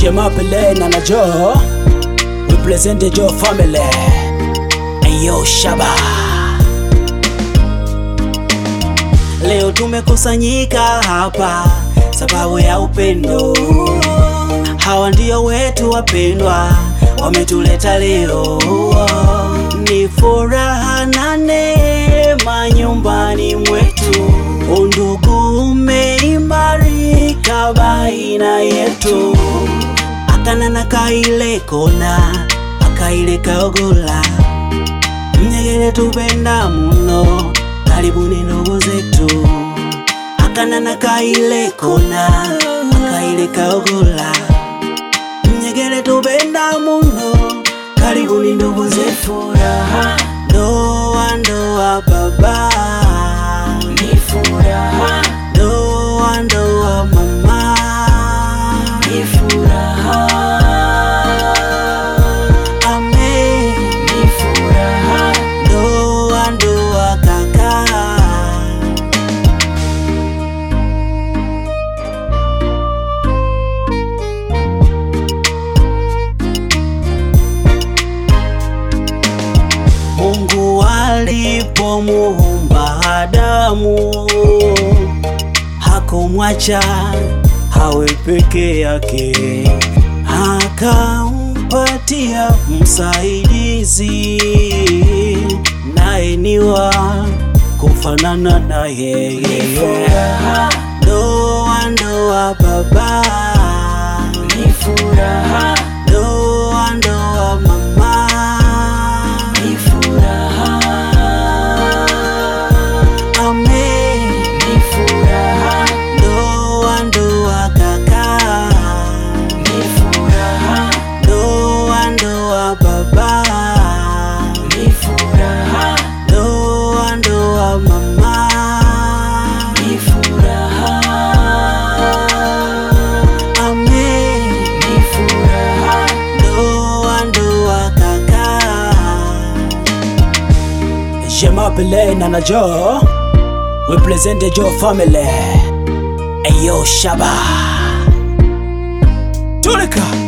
Shema Pele na na Joe represent the Joe family. Ayo Shaba. Leo tumekusanyika hapa sababu ya upendo. Hawa ndio wetu wapendwa, wametuleta leo. Ni furaha na neema nyumbani mwetu, undugu umeimarika baina yetu. Akana na kaile kona, akaile kaogola, mnyegere tupenda muno, karibuni ndugu zetu. Akana na kaile kona, akaile kaogola, mnyegere tupenda muno, karibuni ndugu zetu. Furaha ndoa ndoa baba, ni furaha ndoa ndoa mama, ni furaha Amen, ni furaha ndoa ndoa kaka. Mungu alipomuumba Adamu hakumwacha hawe peke yake, akampatia msaidizi, naye ni wa kufanana na yeye. Ndoa ndoa baba, ni furaha. Ndoa ndoa mama, ni furaha. Amen, ni furaha. Ndoa ndoa kaka, ni furaha. Ndoa ndoa baba, ni furaha. Ndoa ndoa mama, ni furaha. Amen, ni furaha. Ndoa ndoa kaka. Shema Pele na na Joe represent the Joe family. Ayo Shaba. Tulika.